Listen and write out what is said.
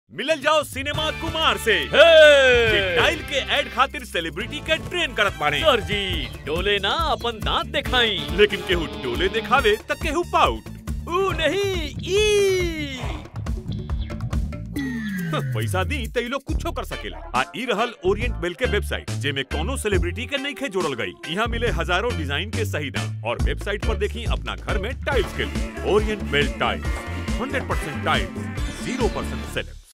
मिलल जाओ सिनेमा कुमार से हे! टाइल के एड खातिर सेलिब्रिटी के ट्रेन करत बाड़े सर जी डोले ना अपन दांत दिखाई लेकिन केहू डोले दिखावे त केहू पाउट ऊ नहीं ई पैसा दी त ई लोग कुछो कर सकेला आ ई रहल ओरिएंट बेल के वेबसाइट जेमे कोनो सेलिब्रिटी के नइखे जोड़ल गई यहाँ मिले हजारों डिजाइन के सही दाम और वेबसाइट पर देखी अपना घर में टाइल्स के लिए orient bell tiles 100% tiles 0% select